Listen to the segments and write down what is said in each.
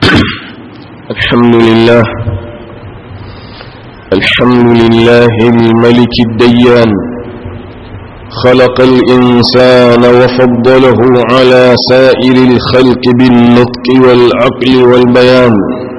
الحمد لله الحمد لله الملك الديان خلق الإنسان وفضله على سائر الخلق بالنطق والعقل والبيان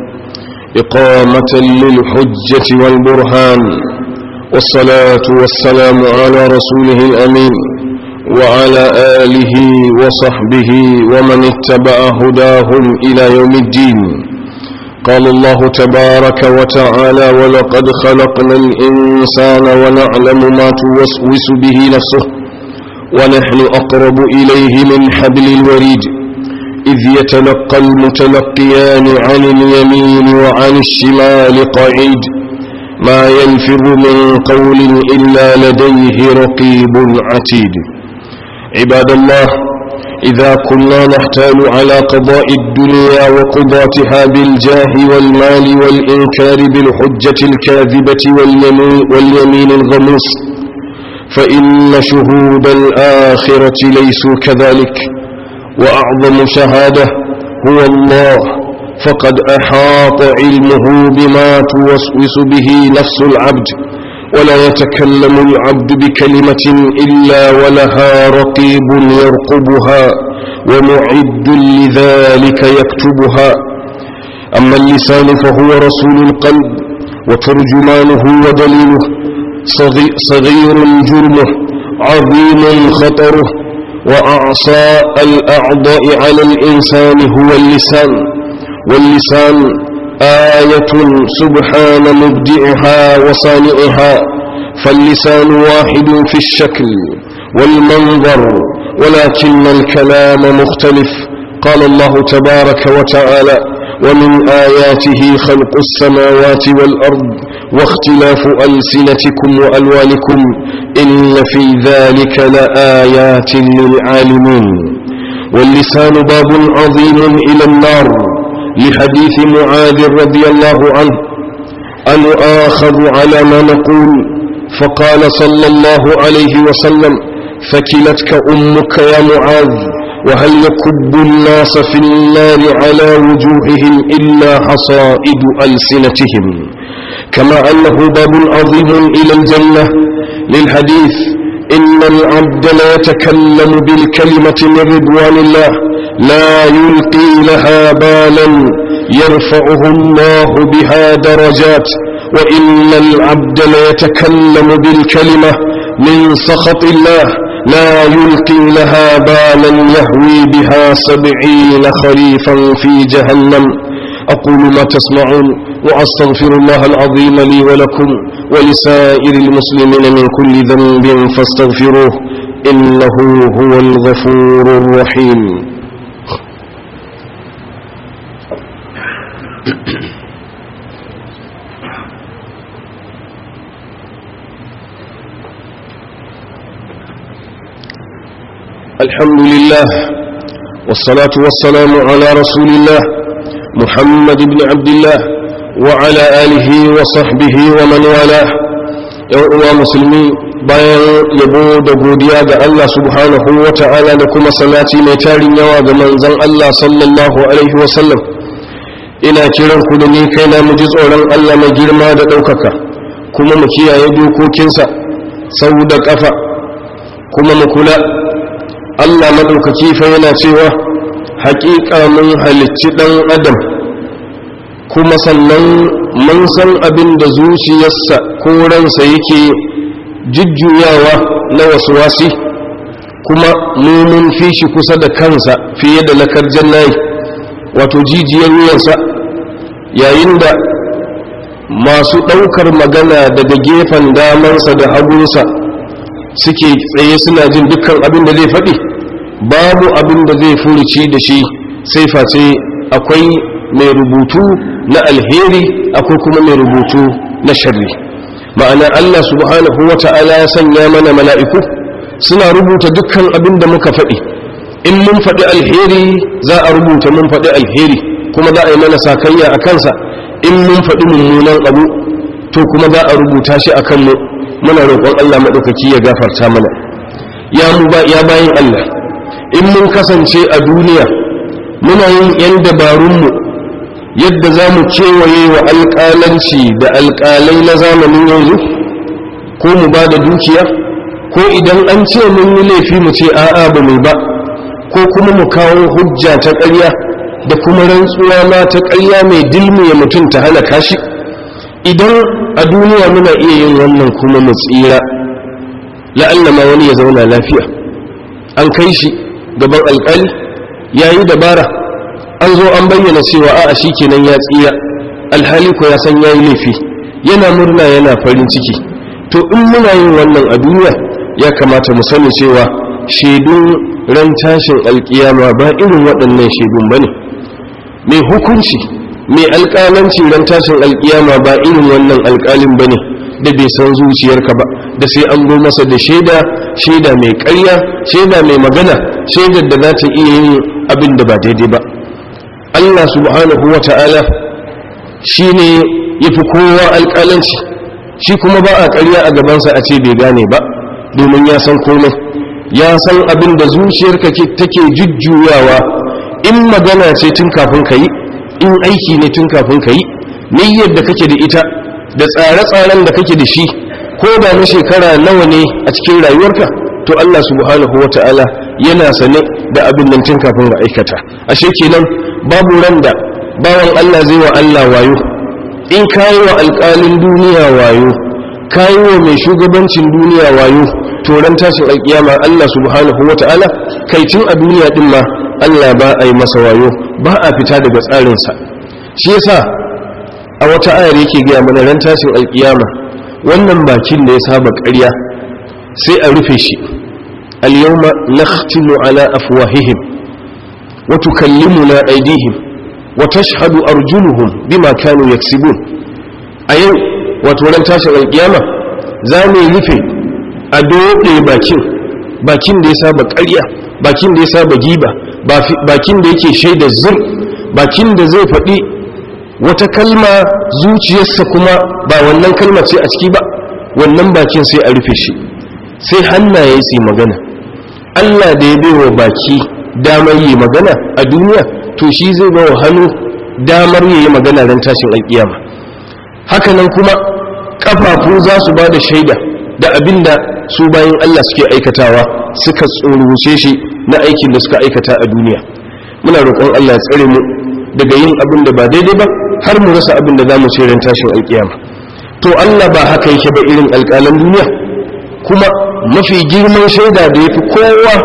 إقامة للحجة والبرهان والصلاة والسلام على رسوله الأمين وعلى آله وصحبه ومن اتبع هداهم إلى يوم الدين قال الله تبارك وتعالى ولقد خلقنا الإنسان ونعلم ما توسوس به نفسه ونحن أقرب إليه من حبل الوريد إذ يتلقى المتلقيان عن اليمين وعن الشمال قعيد ما يلفظ من قول إلا لديه رقيب عتيد عباد الله إذا كنا نحتال على قضاء الدنيا وقضاتها بالجاه والمال والإنكار بالحجة الكاذبة واليمين, واليمين الغموس فإن شهود الآخرة ليسوا كذلك وأعظم شهادة هو الله فقد أحاط علمه بما توسوس به نفس العبد ولا يتكلم العبد بكلمة إلا ولها رقيب يرقبها ومعد لذلك يكتبها أما اللسان فهو رسول القلب وترجمانه ودليله صغير جرمه عظيم خطره وأعصى الأعضاء على الإنسان هو اللسان واللسان آية سبحان مبدعها وصانعها فاللسان واحد في الشكل والمنظر ولكن الكلام مختلف قال الله تبارك وتعالى ومن آياته خلق السماوات والأرض واختلاف ألسنتكم وألوانكم إن في ذلك لآيات للعالمين واللسان باب عظيم إلى النار لحديث معاذ رضي الله عنه أن آخذ على ما نقول فقال صلى الله عليه وسلم ثكلتك أمك يا معاذ وهل يكب الناس في النار على وجوههم إلا حصائد ألسنتهم كما أنه باب عظيم إلى الجنة للحديث إن العبد لا يتكلم بالكلمة من رضوان الله لا يلقي لها بالا يرفعه الله بها درجات وإن العبد ليتكلم بالكلمة من سخط الله لا يلقي لها بالا يهوي بها سبعين خريفا في جهنم أقول ما تسمعون وأستغفر الله العظيم لي ولكم ولسائر المسلمين من كل ذنب فاستغفروه إنه هو الغفور الرحيم الحمد لله والصلاة والسلام على رسول الله محمد بن عبد الله وعلى آله وصحبه ومن والاه يوم مسلمين bayan yabo da godiya ga Allah subhanahu wa ta'ala da kuma salati mai tarin yawa ga manzon Allah sallallahu alaihi wa sallam ina kiran ku da ni kaina mu ji tsoron Allah mai girma da ɗaukaka kuma mu kiyaye dokokinsa sau da ƙafa kuma mu kula Allah maɗaukaki fa yana cewa haƙiƙa mun halicci ɗan adam kuma sannan mun san abin da zuciyarsa ko ransa yake jujjuyawa na wasu wasi kuma mu mun fi shi kusa da kansa fiye da lakar jannayi wato jijiyar wuyansa yayin da masu ɗaukar magana daga gefen damansa da hagunsa suke tsaye suna jin dukkan abin da zai faɗi babu abin da zai furuci da shi sai face akwai mai rubutu na alheri akwai kuma mai rubutu na sharri ma'ana Allah subhanahu wa ta'ala ya sanya mana mala'iku suna rubuta dukkan abin da muka faɗi in mun faɗi alheri za a rubuta mun faɗi alheri kuma za a yi mana sakayya a kansa in mun faɗi mummunan abu to kuma za a rubuta shi a kanmu muna roƙon Allah maɗaukaki ya gafarta mana ya mu ba ya bayin Allah in mun kasance a duniya muna yin yan dabarunmu yadda za mu kewaye wa alƙalanci da alƙalai na zamanin yanzu ko mu ba da dukiya ko idan an ce mun yi laifi mu ce a'a ba mu ba ko kuma mu kawo hujja ta ƙarya da kuma rantsuwa ma ta ƙarya mai dilmiya mutum ta halaka shi idan a duniya muna iya yin wannan kuma mu tsira la'alla ma wani ya zauna lafiya an kai shi gaban alƙali ya yi dabara an zo an bayyana cewa a'a shi kenan ya tsira alhali ko ya san ya yi laifi yana murna yana farin ciki to in muna yin wannan a duniya ya kamata mu sani cewa shaidun ran tashin alkiyama ba irin waɗannan shaidun ba ne mai hukunci mai alƙalanci ran tashin alkiyama ba irin wannan alƙalin ba ne da bai san zuciyarka ba da sai an zo masa da shaida shaida mai ƙarya shaida mai magana shaidar da za ta iya yin abin da ba daidai ba allah subhanahu wa ta'ala shi ne ya fi kowa alƙalanci shi kuma ba a ƙarya a gabansa a ce bai gane ba domin ya san komai ya san abin da zuciyarka take jujjuyawa in magana ce tun kafin ka yi in aiki ne tun kafin ka yi niyyar da kake da ita da tsare-tsaren da kake da shi ko da na shekara nawa ne a cikin rayuwarka to Allah subhanahu wa ta'ala yana sane da abin nan tun kafin ga aikata ashe kenan babu ran da bawan Allah zai wa Allah wayo in kayi wa alƙalin duniya wayo kayi wa mai shugabancin duniya wayo to ran tashin alƙiyama Allah subhanahu wa ta'ala kai tun a duniya din ma Allah ba a yi masa wayo ba a fita daga tsarinsa shi yasa a wata ayar yake gaya mana ran tashin alƙiyama wannan bakin da ya saba ƙarya sai a rufe shi al-yawma nakhtimu ala afwahihim wa tukallimuna aydihim wa tashhadu arjuluhum bima kanu yaksibun a yau wato ran tashin alƙiyama za mu rufe a doɗe bakin bakin da ya saba ƙarya bakin da ya saba giba bakin da yake shaida zur bakin da zai faɗi wata kalma zuciyarsa kuma ba wannan kalma ce a ciki ba wannan bakin sai a rufe shi sai hannaye su magana Allah da ya baiwa baki damar yi magana a duniya to shi zai ba wa hannu damar yi magana ran tashin alƙiyama hakanan kuma kafafu za su ba da shaida da abin da su bayan Allah suke aikatawa suka tsoruce shi na aikin da suka aikata a duniya muna roƙon Allah ya tsare mu daga yin abin da ba daidai ba har mu rasa abin da za mu ran tashin alƙiyama to Allah ba haka yake ba irin alƙalan duniya kuma mafi girman shaida da ya fi kowa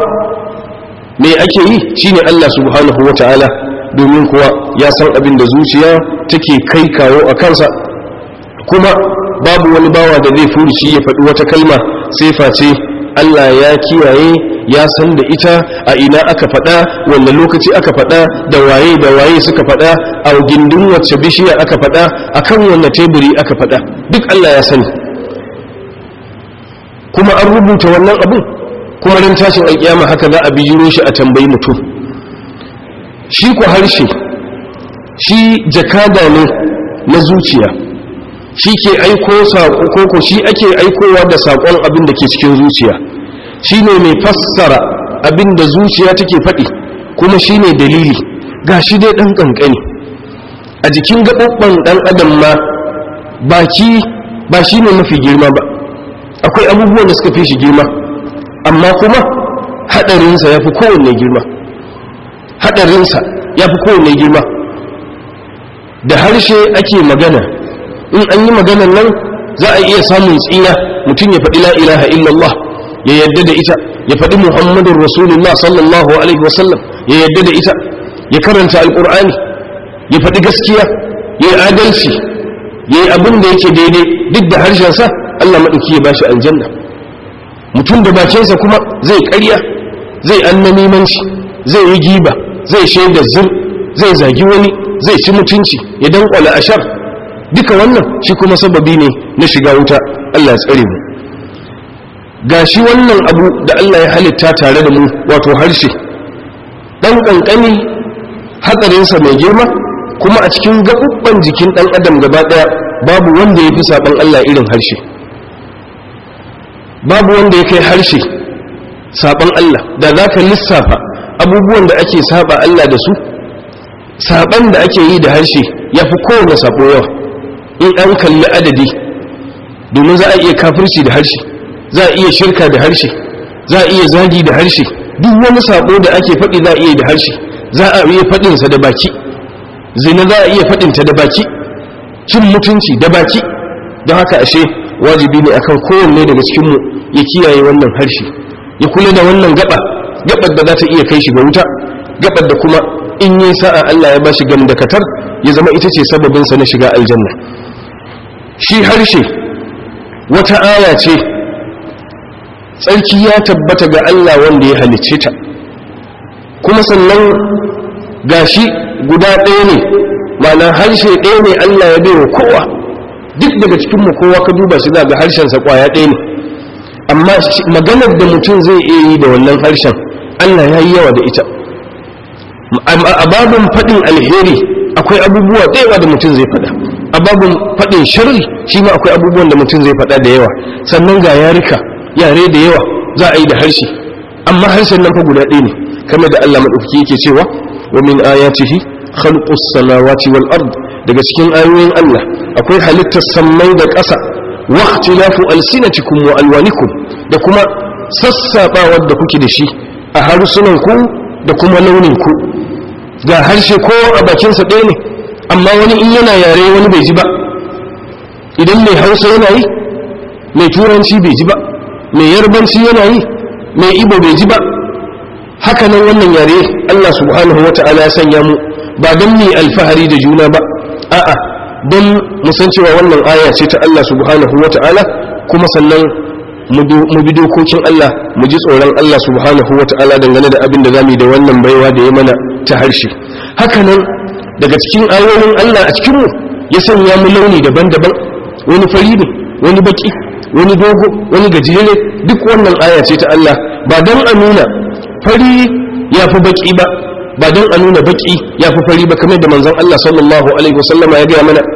me ake yi shine Allah subhanahu wa ta'ala domin kuwa ya san abin da zuciya take kai kawo a kansa kuma babu wani bawa da zai furuci ya faɗi wata kalma sai face Allah ya kiyaye ya san da ita a ina aka faɗa wanda lokaci aka faɗa da waye da waye suka faɗa a gindin wacce bishiya aka faɗa a kan wanne teburi aka faɗa duk Allah ya sani kuma an rubuta wannan abin kuma ran tashin alƙiyama haka za a bijiro shi a tambayi mutum shi ku harshe shi jakada ne na zuciya shi ke aiko saƙo ko shi ake aikowa da saƙon abin da ke cikin zuciya shi ne mai fassara abin da zuciya take faɗi kuma shi ne dalili ga shi dai ɗan ƙanƙani a jikin gaɓaɓɓen ɗan adam ma baki ba shi ne mafi girma ba akwai abubuwan da suka fi shi girma amma kuma haɗarinsa ya fi kowanne girma haɗarinsa ya fi kowanne girma da harshe ake magana in an yi maganan nan za a iya samun tsira mutum ya faɗi la ilaha illallah ya yadda da ita ya faɗi muhammadun rasulullah sallallahu alaihi wasallam ya yadda da ita ya karanta alƙur'ani ya faɗi gaskiya ya yi adalci ya yi abin da yake daidai duk da harshensa allah maɗauki ya bashi aljanna mutum da bakinsa kuma zai ƙarya zai annamimanci zai yi giba zai shaida zur zai zagi wani zai ci mutunci ya danƙwala ashar duka wannan shi kuma sababi ne na shiga wuta Allah ya tsare mu gashi wannan abu da Allah ya halitta tare da mu wato harshe dan kankani hatsarinsa mai girma kuma a cikin gaɓuɓɓen jikin ɗan adam gaba ɗaya babu wanda ya fi saɓan Allah irin harshe babu wanda ya kai harshe saɓan Allah da za ka lissafa abubuwan da ake saɓa Allah da su saɓan da ake yi da harshe ya fi kowane sabo yawa in an kalli adadi domin za a iya kafirci da harshe za a iya shirka da harshe za a iya zagi da harshe duk wani sabo da ake faɗi za a iya da harshe za a iya faɗinsa da baki zina za a iya faɗinta da baki cin mutunci da baki don haka ashe wajibi ne akan kowanne daga cikinmu ya kiyaye wannan harshe ya kula da wannan gaba gabar da za ta iya kai shi ga wuta gabar da kuma in yi sa'a Allah ya bashi gam da katar ya zama ita ce sababinsa na shiga aljanna shi harshe wata aya ce tsarki ya tabbata ga Allah wanda ya halicce ta kuma sannan gashi guda ɗaya ne ma'ana harshe ɗaya ne Allah ya baiwa kowa duk daga cikinmu kowa ka duba shi za ga harshensa kwaya ɗaya ne amma maganar da mutum zai iya yi da wannan harshen Allah ya yi yawa da ita a babin faɗin alheri akwai abubuwa da yawa da mutum zai faɗa a babin faɗin sharri shi ma akwai abubuwan da mutum zai faɗa da yawa sannan ga yarika yare da yawa za a yi da harshe amma harshen nan fa guda ɗaya ne kamar da Allah maɗaukaki yake cewa wa min ayatihi khalqus samawati wal ard daga cikin ayoyin Allah akwai halittar sammai da ƙasa wa ikhtilafu alsinatikum wa alwanikum da kuma sassabawar da kuke da shi a harsunan ku da kuma launin ku ga harshe ko a bakin sa ɗaya ne amma wani in yana yare wani bai ji ba idan mai Hausa yana yi mai turanci bai ji ba mai yarbanci yana yi mai ibo bai ji ba haka nan wannan yare Allah subhanahu wata'ala ya sanya mu ba don mu alfahari da juna ba a'a don mu san cewa wannan aya ce ta Allah subhanahu wata'ala kuma sannan mu bi dokokin Allah mu ji tsoron Allah subhanahu wata'ala dangane da abin da zamu yi da wannan baiwa da ya mana ta harshe haka nan daga cikin ayoyin Allah a cikin mu ya sanya mu launi daban-daban wani fari ne wani baki wani dogo wani gajere duk wannan aya ce ta Allah ba don a nuna fari ya fi baki ba ba don a nuna baki ya fi fari ba kamar da manzon Allah sallallahu alaihi wasallama ya gaya mana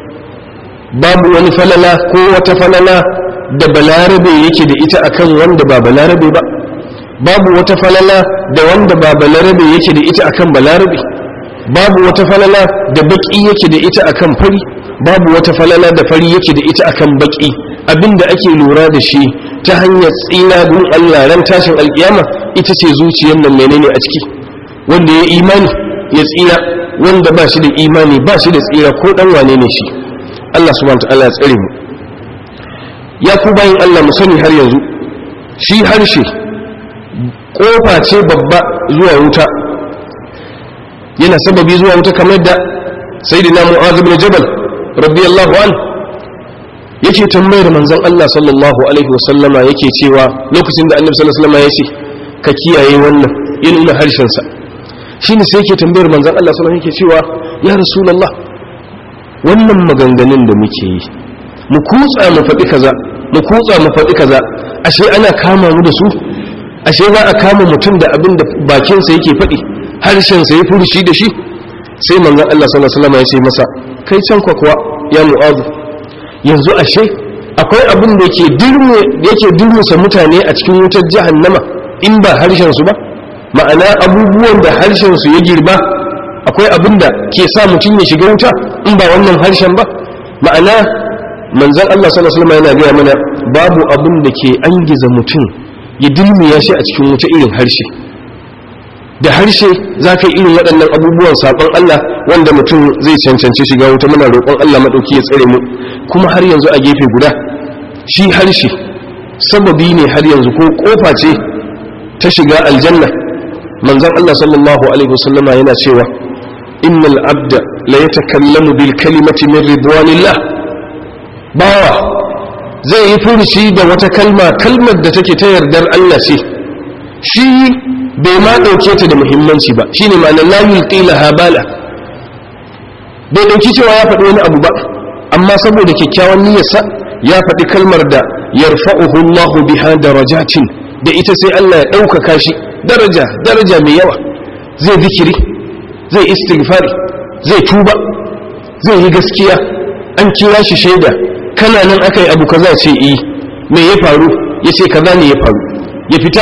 babu wani falala ko wata falala da balarabe yake da ita akan wanda ba balarabe ba babu wata falala da wanda ba balarabe yake da ita akan balarabe babu wata falala da baki yake da ita akan fari babu wata falala da fari yake da ita akan baki abinda ake lura da shi ta hanyar tsina don Allah ran tashin alkiyama ita ce zuciyar nan menene a ciki wanda ya imani ya tsira wanda ba shi da imani ba shi da tsira ko dan wane ne shi Allah subhanahu ta'ala ya tsare mu ya ku bayin Allah mu sani har yanzu shi harshe kofa ce babba zuwa wuta yana sababi zuwa wuta kamar da sayyidina mu'adh ibn jabal radiyallahu anhu yake tambayar manzon Allah sallallahu alaihi wasallama yake cewa lokacin da annabi sallallahu alaihi wasallama ya ce ka kiyaye wannan ya nuna harshen sa shine sai yake tambayar manzon Allah sallallahu alaihi wasallama yake cewa ya rasulullah wannan maganganun da muke yi mu kutsa mu faɗi kaza mu kutsa mu faɗi kaza ashe ana kama mu da su ashe za a kama mutum da abin da bakin sa yake faɗi harshen sa ya furushi da shi sai manzon Allah sallallahu alaihi wasallama ya ce masa kai can kwakwa ya mu'adhu yanzu ashe akwai abin da yake durmusa mutane a cikin wutar jahannama in ba harshensu ba ma'ana abubuwan da harshensu ya girba akwai abin da ke sa mutum ya shiga wuta in ba wannan harshen ba ma'ana manzan Allah sallallahu alaihi yana gaya mana babu abin da ke angiza mutum ya dulmiya shi a cikin wuta irin harshe da harshe za ka yi irin waɗannan abubuwan saƙon Allah wanda mutum zai cancanci shiga wuta muna roƙon Allah maɗauki ya tsare mu kuma har yanzu a gefe guda shi harshe sababi ne har yanzu ko ƙofa ce ta shiga aljanna manzon Allah sallallahu alaihi wasallama yana cewa innal abda la yatakallamu bil kalimati min ridwanillah bawa zai yi furuci da wata kalma kalmar da take ta yardar Allah ce shi bai ma ɗauke ta da muhimmanci ba shi ne ma'anar lamin ƙila habala bai ɗauki cewa ya faɗi wani abu ba amma saboda kyakkyawan niyyarsa ya faɗi kalmar da yarfa'uhu Allahu biha darajatin da ita sai Allah ya ɗaukaka shi daraja daraja mai yawa zai zikiri zai istighfari zai tuba zai yi gaskiya an kira shi shaida kana nan aka yi abu kaza ce yi me ya faru ya ce kaza ne ya faru ya fita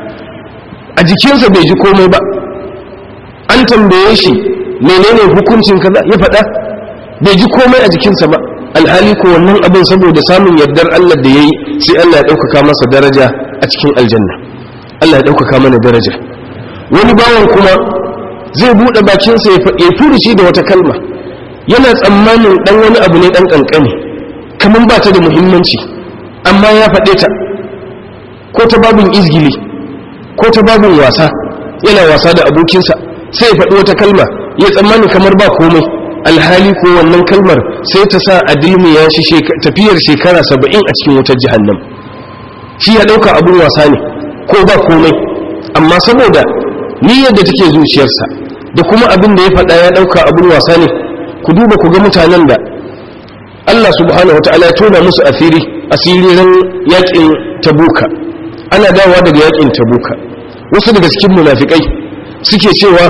a jikinsa bai ji komai ba an tambaye shi menene hukuncin kaza ya faɗa bai ji komai a jikinsa ba alhali ko wannan abin saboda samun yardar Allah da ya yi sai Allah ya ɗaukaka masa daraja a cikin aljanna Allah ya ɗaukaka mana daraja wani bawan kuma zai buɗe bakinsa ya furuci da wata kalma yana tsammanin ɗan wani abu ne ɗan ƙanƙani kamar ba ta da muhimmanci amma ya faɗe ta ko ta babin izgili ko ta babin wasa yana wasa da abokinsa sai ya faɗi wata kalma ya tsammani kamar ba komai alhali ko wannan kalmar sai ta sa a ya shi tafiyar shekara saba'in a cikin wutar jihannam shi ya ɗauka abin wasa ne ko ba komai amma saboda niyyar da take zuciyarsa da kuma abin da ya faɗa ya ɗauka abin wasa ne ku duba ku ga mutanen da Allah subhanahu wa ta'ala ya tona musu asiri asirin yakin tabuka ana dawowa daga yakin tabuka wasu daga cikin munafikai suke cewa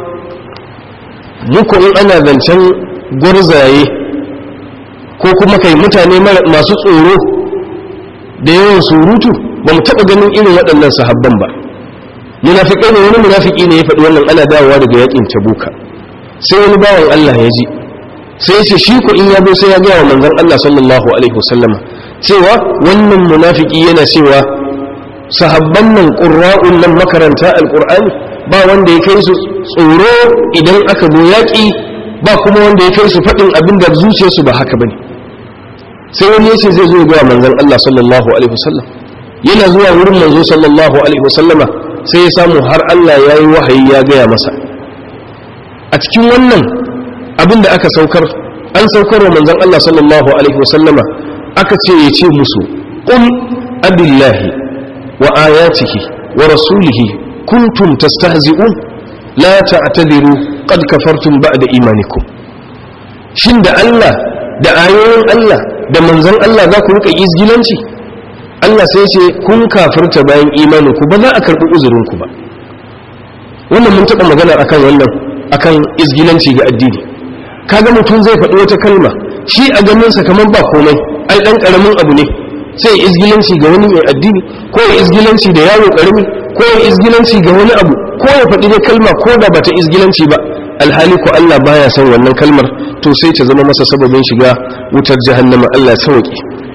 muku in ana zancen gwarzaye ko kuma kai mutane masu tsoro da yawan surutu ba mu taɓa ganin irin waɗannan sahabban ba munafikai ne wani munafiki ne ya faɗi wannan ana dawowa daga yakin tabuka sai wani bawan Allah ya ji sai ce shi ko in ya zo sai ya gaya wa manzon Allah sallallahu alaihi wasallama cewa wannan munafiki yana cewa sahabban nan qurra'un nan makaranta alqur'ani ba wanda ya kai su tsoro idan aka zo yaƙi ba kuma wanda ya kai su faɗin abin da zuciyarsu ba haka bane sai wani yace zai zo ga manzon Allah sallallahu alaihi wasallam yana zuwa wurin manzo sallallahu alaihi wasallama sai ya samu har Allah yayi wahayi ya gaya masa a cikin wannan abin da aka saukar an saukar wa manzon Allah sallallahu alaihi wasallama aka ce ya ce musu qul abillahi wa ayatihi wa rasulihi kuntum tastahzi'un la ta'tadiru qad kafartum ba'da imanikum shin da Allah da ayoyin Allah da manzon Allah za ku rika izgilanci Allah sai ce kun kafirta bayan imaninku ba za a karbi uzurinku ba wannan mun taɓa magana akan wannan akan izgilanci ga addini kaga mutum zai faɗi wata kalma shi a ganinsa kamar ba komai ai ɗan ƙaramin abu ne sai izgilanci ga wani mai addini ko ya izgilanci da yaro ƙarami ko ya izgilanci ga wani abu ko ya faɗi da kalma ko da bata izgilanci ba alhali ko Allah baya son wannan kalmar to sai ta zama masa sababin shiga wutar jahannama Allah ya sauke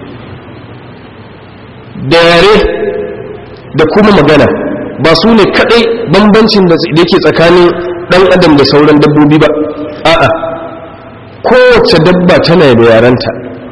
da yare da kuma magana ba su ne kadai bambancin da yake tsakanin dan adam da sauran dabbobi ba a'a kowace dabba tana da yaranta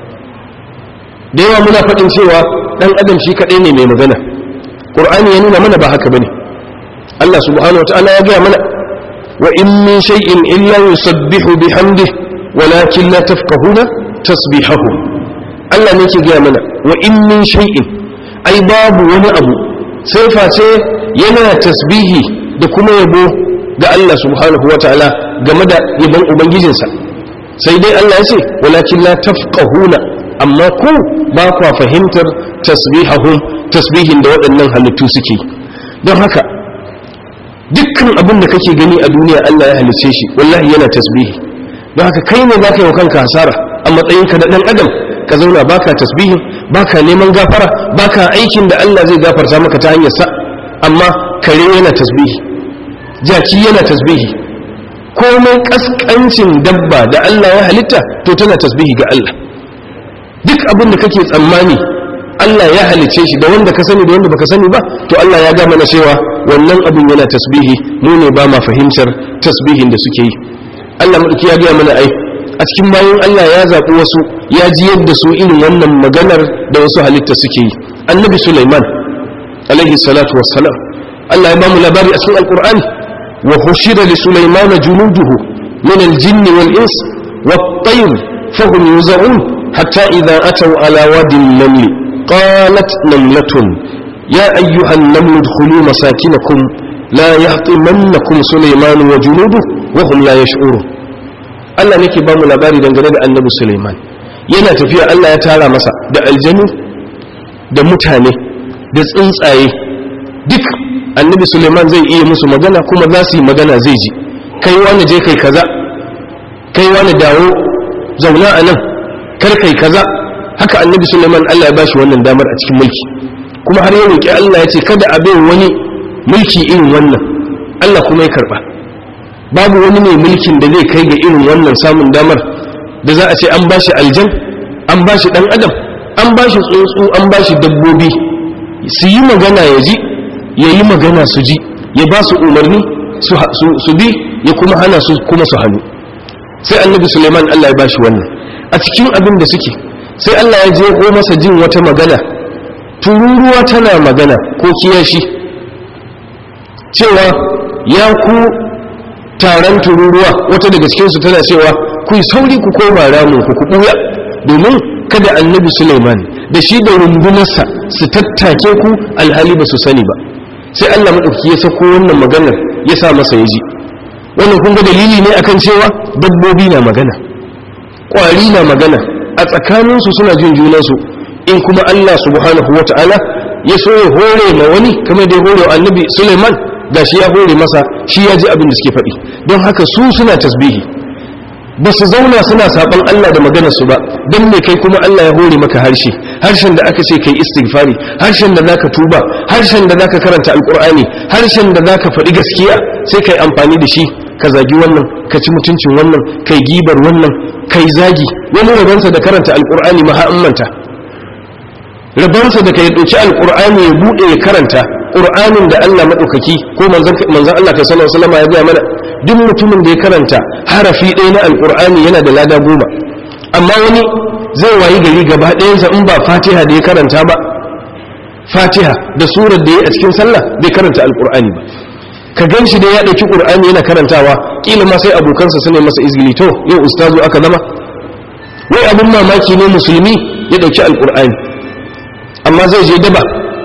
da yawa muna faɗin cewa dan adam shi kadai ne mai magana qur'ani ya nuna mana ba haka bane Allah subhanahu wataala ya gaya mana wa in min shay'in illa yusabbihu bihamdihi walakin la tafqahuna tasbihahu Allah ne ke gaya mana wa in min shay'in ai babu wani abu sai face yana tasbihi da kuma yabo ga Allah subhanahu wa ta'ala game da yabon ubangijinsa sai dai Allah ya ce walakin la tafqahuna amma ku ba kwa fahimtar tasbihahum tasbihin da waɗannan halittu suke don haka dukkan abin da kake gani a duniya Allah ya halice shi wallahi yana tasbihi don haka kai ne zaka yi wa kanka hasara a matsayinka da ɗan adam ka zauna baka tasbihin baka neman gafara baka aikin da Allah zai gafarta maka ta hanyar sa amma kare yana tasbihi jaki yana tasbihi komai kaskancin dabba da Allah ya halitta to tana tasbihi ga Allah duk abin da kake tsammani Allah ya halice shi da wanda ka sani da wanda baka sani ba to Allah ya ga mana cewa wannan abin yana tasbihi mu ne ba ma fahimtar tasbihin da suke yi Allah madauki ya ga mana ai a cikin bayan Allah ya zaɓi wasu ya ji yadda su irin wannan maganar da wasu halitta suke yi annabi Sulaiman alaihi salatu wassalam Allah ya ba mu labari a cikin alqur'ani wa hushira li sulaimana junuduhu min al-jinn wal ins wat tayr fahum yuzarun hatta idha ataw ala wadi an-naml qalat namlatun ya ayyuha an-naml udkhulu masakinakum la yahtimannakum sulaiman wa junuduhu wa hum la yash'urun Allah nake ba mu labari dangane da annabi Sulaiman yana tafiya Allah ya tara masa da aljanu da mutane da tsuntsaye duk annabi Sulaiman zai iya musu magana kuma za su yi magana zai ji kai wani je kai kaza kai wani dawo zauna a nan kar kai kaza haka annabi Sulaiman Allah ya bashi wannan damar a cikin mulki kuma har ya roki Allah ya ce kada a bai wani mulki irin wannan Allah kuma ya karba babu wani mai mulkin da zai kai ga irin wannan samun damar da za a ce an bashi aljan an bashi dan adam an bashi tsuntsu an bashi dabbobi su yi magana ya ji ya yi magana su ji ya ba su umarni su bi ya kuma hana su kuma su hannu sai annabi suleiman allah ya bashi wannan a cikin abin da suke sai allah ya je ko masa jin wata magana tururuwa tana magana ko kiyashi cewa ya ku taron tururuwa wata daga cikinsu tana cewa ku yi sauri ku koma ramin ku ku ɓuya domin kada annabi suleiman da shi da rundunarsa su tattake ku alhali ba su sani ba sai allah maɗauki ya sako wannan maganar ya sa masa ya ji wannan kun ga dalili ne akan cewa dabbobi na magana ƙwari na magana a tsakaninsu suna jin junansu in kuma allah subhanahu wa ta'ala ya so ya hore ma wani kamar da ya hore wa annabi suleiman ga shi ya hore masa shi ya ji abin da suke faɗi don haka su suna tasbihi ba su zauna suna saɓon Allah da maganarsu ba don me kai kuma Allah ya hore maka harshe harshen da aka ce kai istighfari harshen da zaka tuba harshen da zaka karanta alkur'ani harshen da zaka faɗi gaskiya sai kai amfani da shi ka zagi wannan ka ci mutuncin wannan kai gibar wannan kai zagi wani rabansa da karanta alkur'ani ma manta rabansa da kai ɗauki alkur'ani ya buɗe ya karanta ƙur'anin da Allah maɗaukaki ko manzan Allah kai sallallahu alaihi ya gaya mana duk mutumin da ya karanta harafi ɗaya na alƙur'ani yana da lada goma amma wani zai wayi gari gaba ɗayansa in ba fatiha da ya karanta ba fatiha da surar da ya a cikin sallah bai karanta alƙur'ani ba ka gan shi da ya ɗauki ƙur'ani yana karantawa ƙila ma sai abokansa su ne masa izgili to yau ustazu aka zama wai abin mamaki ne musulmi ya ɗauki alƙur'ani amma zai je daba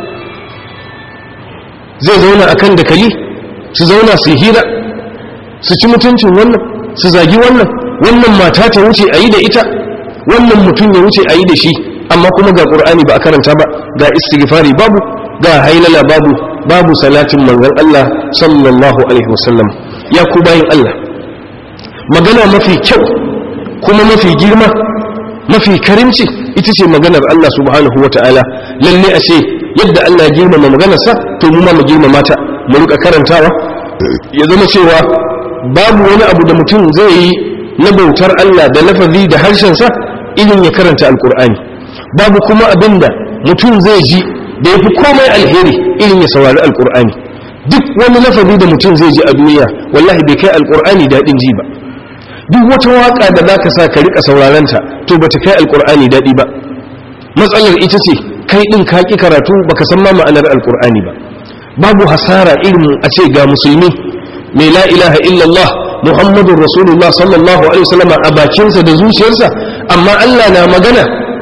zai zauna a kan dakali su zauna su hira su ci mutuncin wannan su zagi wannan wannan mata ta wuce a yi da ita wannan mutum ya wuce a yi da shi amma kuma ga ƙur'ani ba a karanta ba ga istighfari babu ga hailala babu babu salatin manzon Allah sallallahu alaihi wasallam ya ku bayin Allah magana mafi kyau kuma mafi girma mafi karimci ita ce maganar Allah subhanahu wata'ala lalle a ce yadda Allah ya girmama maganarsa to mu ma mu girmama ta mu rika karantawa ya zama cewa babu wani abu da mutum zai yi na bautar Allah da lafazi da harshensa irin ya karanta alkur'ani babu kuma abin da mutum zai ji da ya fi komai alheri irin ya saurari alkur'ani duk wani lafazi da mutum zai ji a duniya wallahi bai kai alkur'ani daɗin ji ba duk wata waka da zaka sa ka rika saurarenta to bata kai alkur'ani daɗi ba matsalar ita ce kai din ka ki karatu baka san ma ma'anar alkur'ani ba babu hasara irin a ce ga musulmi mai la ilaha illallah muhammadun rasulullah sallallahu alaihi wasallam a bakinsa da zuciyarsa amma Allah na magana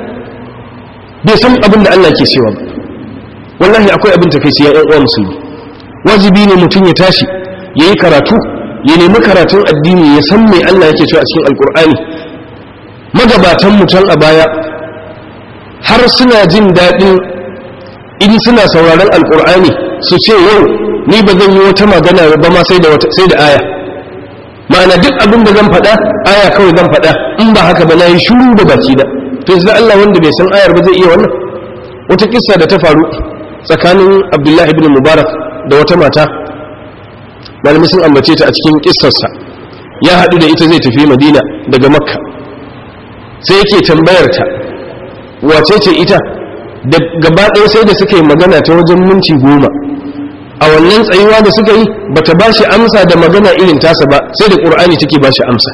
bai san abin da Allah ke cewa ba wallahi akwai abin takeici ya ƴan uwa musulmi wajibi ne mutum ya tashi yayi karatu ya nemi karatun addini ya san mai Allah yake cewa a cikin alkur'ani magabatan mutan a baya har suna jin daɗin in suna sauraron alkur'ani su ce yau ni ba zan yi wata magana ba ma sai da sai da aya ma'ana duk abin da zan faɗa aya kawai zan faɗa in ba haka ba na yi shuru da baki da to yanzu Allah wanda bai san ayar ba zai iya wannan wata kissa da ta faru tsakanin Abdullahi ibn Mubarak da wata mata malami sun ambace ta a cikin kissarsa ya haɗu da ita zai tafi madina daga makka sai yake tambayar ta wace ce ita da gaba ɗaya sai da suka yi magana ta wajen minti goma a wannan tsayuwa da suka yi ba ta ba shi amsa da magana irin tasa ba sai da ƙur'ani take ba shi amsa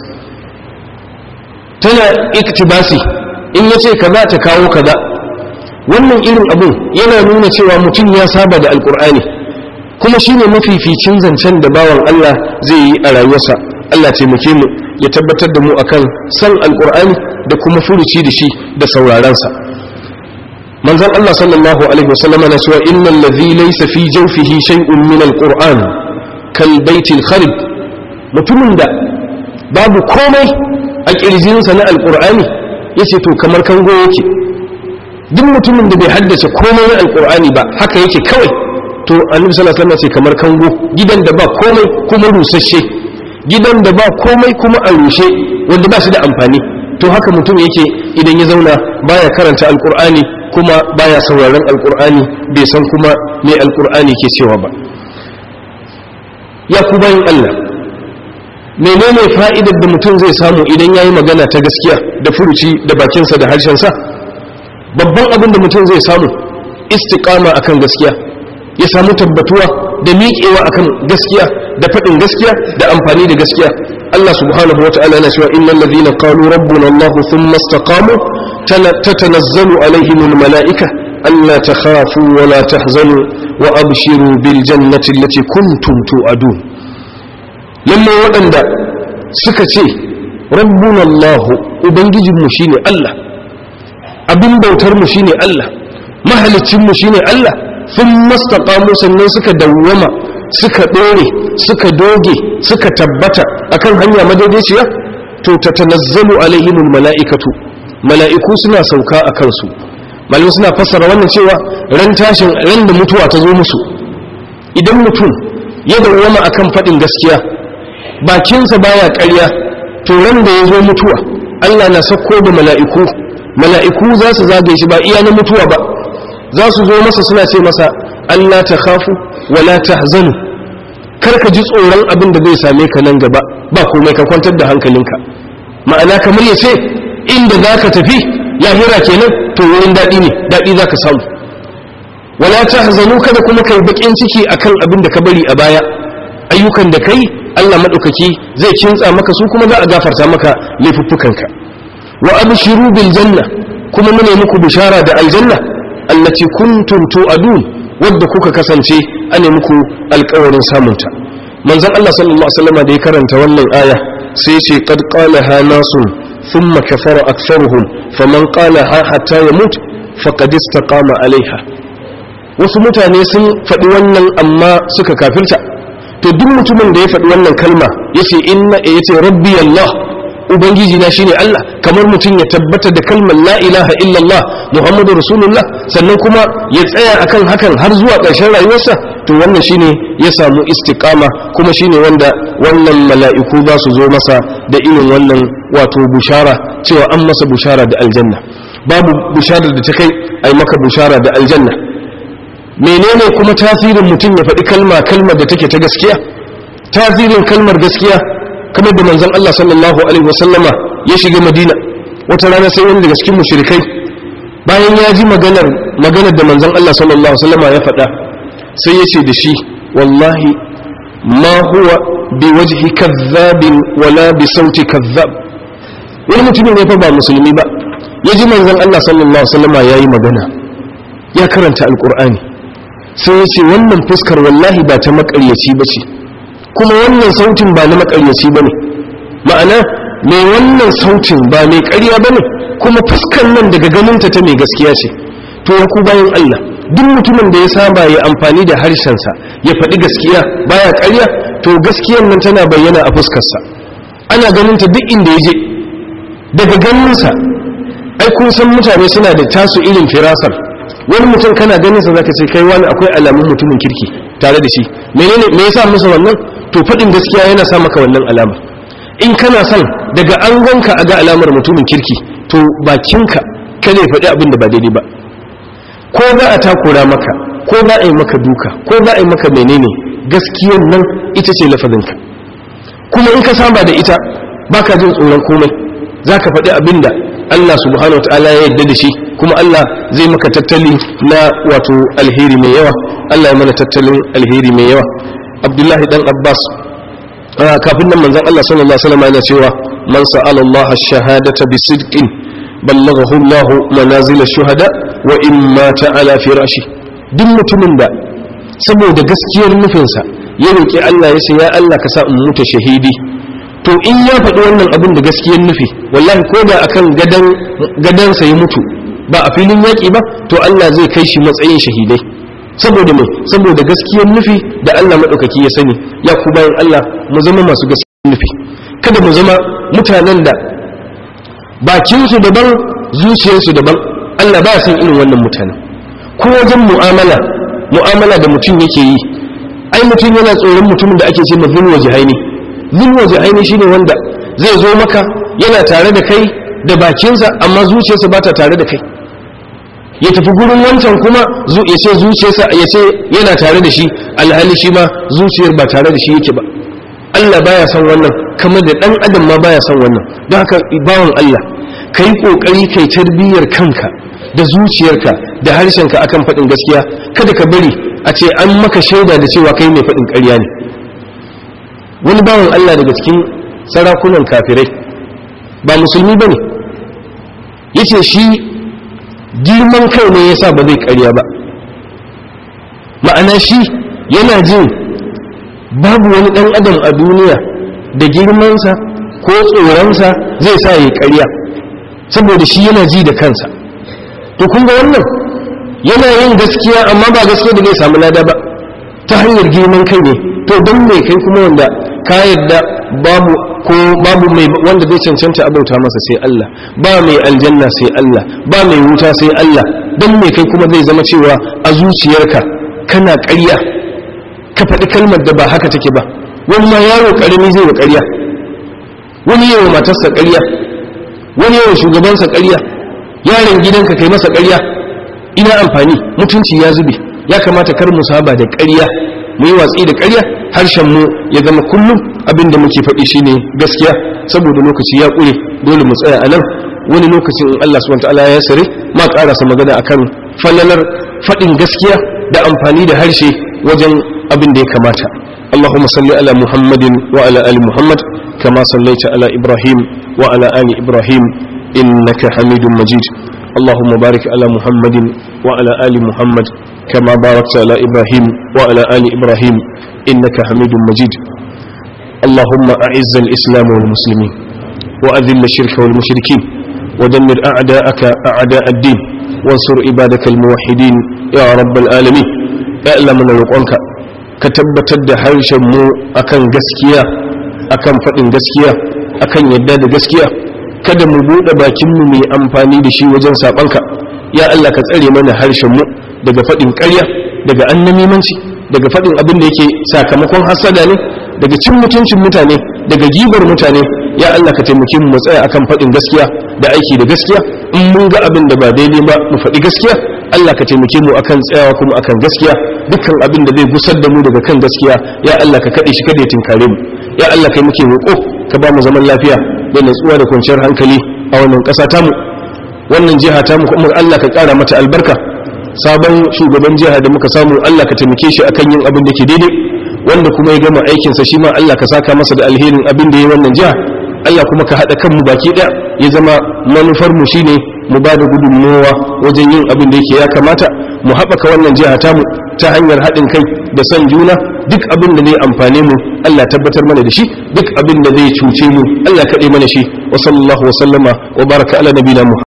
tana iktibasi in ya ce kaza ta kawo kaza wannan irin abun yana nuna cewa mutum ya saba da alƙur'ani kuma shi ne mafificin zancen da bawan Allah zai yi a rayuwarsa Allah taimake mu ya tabbatar da mu akan san alkur'ani da kuma furuci da shi da saurarensa manzon Allah sallallahu alaihi wasallam na cewa innal ladhi laysa fi jawfihi shay'un min alquran kal baitil kharib mutumin da babu komai a kirjinsa na alkur'ani yace to kamar kango yake duk mutumin da bai haddace komai na alkur'ani ba haka yake kawai to annabi sallallahu alaihi wasallam ce kamar kango gidan da ba komai kuma rusasshe gidan da ba komai kuma a rushe wanda ba shi da amfani to haka mutum yake idan ya zauna baya karanta alkur'ani kuma baya sauraron alkur'ani bai san kuma me alkur'ani ke cewa ba ya ku bayan Allah menene fa'idar da mutum zai samu idan ya yi magana ta gaskiya da furuci da bakinsa da harshensa babban abin da mutum zai samu istiqama akan gaskiya ya samu tabbatuwa da miƙewa akan gaskiya da faɗin gaskiya da amfani da gaskiya Allah subhanahu wa ta'ala yana cewa innal ladhina qalu rabbuna Allah thumma istaqamu tatanazzalu alaihim almalaika alla takhafu wa la tahzanu wa abshiru bil jannati allati kuntum tu'adun lamma waɗanda suka ce rabbuna Allah ubangijinmu shine Allah abin bautar mu shine Allah mahalicin mu shine Allah sun mastaqamu sannan suka dawwama suka dore suka doge suka tabbata akan hanya madaidaiciya to tatanazzalu alaihimul mala'ikatu mala'iku suna sauka a kansu malamai suna fassara wannan cewa ran tashin ran da mutuwa ta zo musu idan mutum ya dawwama akan faɗin gaskiya bakinsa baya ƙarya to ran da ya zo mutuwa Allah na sako da mala'iku mala'iku za su zagaye shi ba iya na mutuwa ba za su zo masa suna ce masa Allah ta khafu wala tahzanu kar ka ji tsoron abin da zai same ka nan gaba ba komai ka kwantar da hankalinka ma'ana kamar ya ce inda za ka tafi lahira kenan to wurin daɗi ne daɗi za ka samu wala tahzanu kada kuma kai bakin ciki akan abin da ka bari a baya ayyukan da kai Allah maɗaukaki zai kintsa maka su kuma za a gafarta maka laifuffukanka wa abshiru bil janna kuma mune muku bishara da aljanna allati kuntum tu'adun wadda kuka kasance ane muku alƙawarin samunta manzon Allah sallallahu alaihi wasallam da ya karanta wannan aya sai ya ce qad qalaha nasun thumma kafara aktharuhum faman qalaha hatta yamut faqad istaqama alaiha wasu mutane sun faɗi wannan amma suka kafirta to duk mutumin da ya faɗi wannan kalma yace inna yace rabbi Allah ubangiji na shine Allah kamar mutum ya tabbata da kalmar la ilaha illallah muhammadu rasulullah sannan kuma ya tsaya akan hakan har zuwa ƙarshen rayuwarsa to wannan shine ya samu istiqama kuma shine wanda wannan mala'iku za su zo masa da irin wannan wato bushara cewa an masa bushara da aljanna babu bushara da ta kai ai maka bushara da aljanna menene kuma tasirin mutum ya faɗi kalma kalmar da take ta gaskiya tasirin kalmar gaskiya kamar da manzon Allah sallallahu alaihi wasallama ya shiga Madina wata rana sai wani daga cikin mushrikai bayan ya ji maganar maganar da manzon Allah sallallahu alaihi wasallama ya faɗa sai ya ce da shi wallahi ma huwa bi wajhi kadhabin wala bi sauti kadhab wani mutumin ne fa ba musulmi ba ya ji manzon Allah sallallahu alaihi wasallama yayi magana ya karanta alqur'ani sai ya ce wannan fuskar wallahi ba ta makaryaci ba ce kuma wannan sautin ba na makaryaci ba ne ma'ana mai wannan sautin ba mai karya ba ne kuma fuskar nan daga ganinta ta mai gaskiya ce to ya ku bayan Allah duk mutumin da ya saba ya amfani da harshensa ya faɗi gaskiya baya karya to gaskiyar nan tana bayyana a fuskarsa ana ganinta duk inda ya je daga ganinsa ai kun san mutane suna da tasu irin firasar wani mutum kana ganin sa zaka ce kai wani akwai alamun mutumin kirki tare da shi menene me yasa musu wannan to fadin gaskiya yana sa maka wannan alama in kana son daga an ganka a ga alamar mutumin kirki to bakinka kada ya faɗi abin da ba daidai ba ko za a takura maka ko za a yi maka duka ko za a yi maka menene gaskiyar nan ita ce lafazinka kuma in ka saba da ita baka jin tsoron komai zaka faɗi abin da Allah subhanahu wa ta'ala ya yarda da shi kuma Allah zai maka tattali na wato alheri mai yawa Allah ya mana tattalin alheri mai yawa Abdullahi dan Abbas kafin nan manzon Allah sallallahu alaihi wasallam yana cewa man sa'ala Allah ash-shahadata bi sidqin ballaghahu Allah manazil ash-shuhada wa in mata ala firashi duk mutumin da saboda gaskiyar nufinsa ya roki Allah ya ce ya Allah ka sa in mutu shahidi to in ya faɗi wannan abin da gaskiyar nufi wallahi ko da akan gadansa ya mutu ba a filin yaƙi ba to Allah zai kai shi matsayin shahidai saboda mai saboda gaskiyar nufi da Allah maɗaukaki ya sani ya ku bayan Allah mu zama masu gaskiyar nufi kada mu zama mutanen da bakinsu daban zuciyarsu daban Allah ba san irin wannan mutanen ko wajen mu'amala mu'amala da mutum yake yi ai mutum yana tsoron mutumin da ake ce ma zulwa jihaini zulwa jihaini shine wanda zai zo maka yana tare da kai da bakinsa amma zuciyarsa ba ta tare da kai ya tafi gurin wancan kuma ya ce zuciyarsa ya ce yana tare da shi alhali shi ma zuciyar ba tare da shi yake ba Allah baya son wannan kamar da ɗan adam ma baya son wannan don haka bawan Allah ka yi ƙoƙari kai tarbiyyar kanka da zuciyarka da harshenka akan faɗin gaskiya kada ka bari a ce an maka shaida da cewa kai mai faɗin ƙarya ne wani bawan Allah daga cikin sarakunan kafirai ba musulmi ba ne ya ce shi girman kai ne ya sa ba zai ƙarya ba ma'ana shi yana jin babu wani ɗan adam a duniya da girmansa ko tsoronsa zai sa ya ƙarya saboda shi yana ji da kansa to kun ga wannan yana yin gaskiya amma ba gaskiya da zai samu lada ba ta hanyar girman kai ne to don mai kai kuma wanda ka yadda babu ko babu mai wanda zai cancanta abauta masa sai Allah ba mai aljanna sai Allah ba mai wuta sai Allah don mai kai kuma zai zama cewa a zuciyarka kana ƙarya ka faɗi kalmar da ba haka take ba wani ma yaro ƙarami zai wa ƙarya wani yawa matarsa ƙarya wani yawa shugabansa ƙarya yaron gidanka kai masa ƙarya ina amfani mutunci ya zube ya kamata kar mu saba da ƙarya mu yi watsi da ƙarya harshen mu ya zama kullum abin da muke faɗi shine gaskiya saboda lokaci ya ƙure dole mu tsaya a nan wani lokacin in Allah subhanahu wataala ya sare ma ƙarasa magana akan falalar faɗin gaskiya da amfani da harshe wajen abin da ya kamata اللهم صل على محمد وعلى آل محمد كما صليت على إبراهيم وعلى آل إبراهيم إنك حميد مجيد اللهم بارك على محمد وعلى آل محمد كما باركت على إبراهيم وعلى آل إبراهيم إنك حميد مجيد اللهم أعز الإسلام والمسلمين وأذل الشرك والمشركين ودمر أعداءك أعداء الدين وانصر عبادك الموحدين يا رب العالمين أعلم من القرآن ka tabbatar da harshen mu akan gaskiya akan faɗin gaskiya akan yadda da gaskiya kada mu buɗe bakin mu mai amfani da shi wajen saɓanka ya Allah ka tsare mana harshen mu daga faɗin ƙarya daga annamimanci daga faɗin abin da yake sakamakon hasada ne daga cin mutuncin mutane daga gibar mutane ya Allah ka taimake mu tsaya akan faɗin gaskiya da aiki da gaskiya in mun ga abin da ba daidai ba mu faɗi gaskiya Allah ka taimake mu akan tsayawa kuma akan gaskiya dukkan abin da zai gusar da mu daga kan gaskiya ya Allah ka kaɗe shi kada ya tinkare mu ya Allah kai muke roƙo ka ba mu zaman lafiya da natsuwa da kwanciyar hankali a wannan ƙasa tamu wannan jiha tamu kuma Allah ka ƙara mata albarka sabon shugaban jiha da muka samu Allah ka taimake shi akan yin abin da ke daidai wanda kuma ya gama aikinsa shi ma Allah ka saka masa da alherin abin da ya wannan jiha Allah kuma ka haɗa kanmu baki ɗaya ya zama manufar mu shine mu ba da gudunmowa wajen yin abin da yake ya kamata mu haɓaka wannan jiha tamu ta hanyar haɗin kai da son juna duk abin da zai amfane mu Allah tabbatar mana da shi duk abin da zai cuce mu Allah kaɗe mana shi wa sallallahu wa sallama wa baraka ala nabiyina